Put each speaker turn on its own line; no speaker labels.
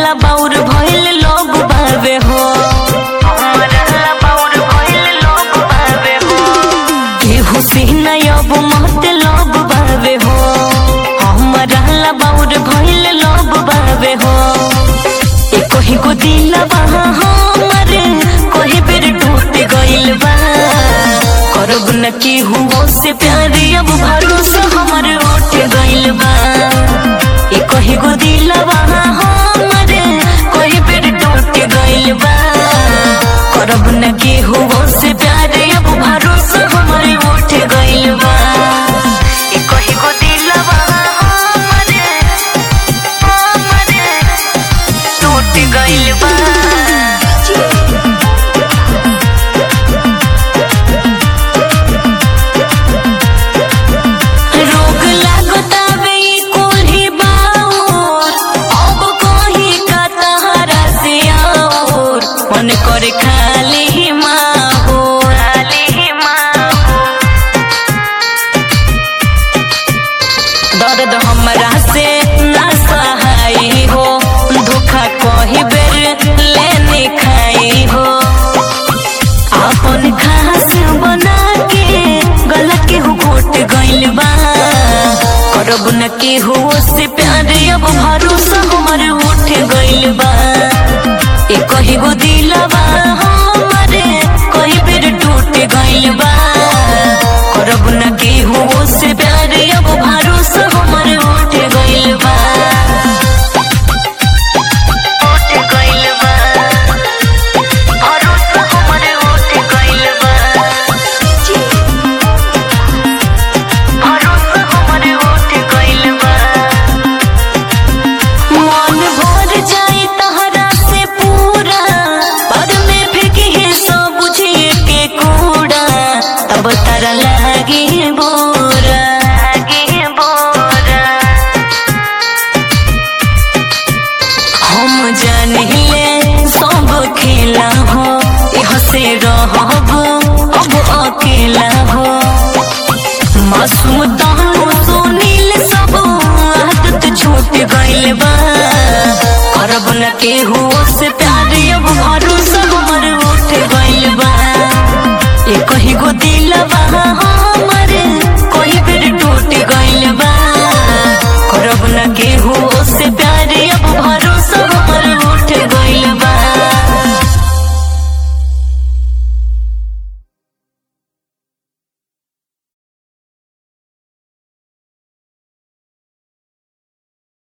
ला बाउर भइल लोग बावे हो हमरा ला बाउर भइल लोग बावे हो केहू से न अब मत लोग बावे हो हमरा ला बाउर भइल लोग बावे हो ए कोही को दिलवा हमरे कोही बेर टूट गइल बा करब न केहू से प्यार अब भरोसा हमर उठ गइल बा ए कोही को दिलवा हमरे कोही बेर टूट गइल बा करब न केहू से प्यार अब भरोसा हमर उठ गइल बा ए कोही को दिलवा हमरे हमरे टूट गइल बा रोग लागतावे ई कोल्ही बाउर अब कही का तहरा से आउर मन करे खाली माहौर खाली माहौर दर्द हमरा से ना सहाय हो धोखा कही बेर लेने खाई हो अपन खास बना के गलत के हो घोट गइल बा करब न के हो से प्यार अब भरोसा हमर उठ गइल बा ए कही गो दिलवा हमरे कही बेर टूट गइल बा करब न के हो से प्यार अब भरोसा हमर उठ गइल बा उठ गइल बा भरोसा हमर उठ गइल बा भरोसा हमर उठ गइल बा मन भर जाई तहरा से पूरा पर में फेंके सब बुझिए के कूड़ा तब तारा लागे बोरा लागे बोरा हम जानिले सब खेला हो यह से रहब अब अकेला हो मासूम दानो सुनील सब आदत छूट गइल बा करब न केहू से प्यार अब भरोसा हमर उठ गइल बा ए कही गो दिलवा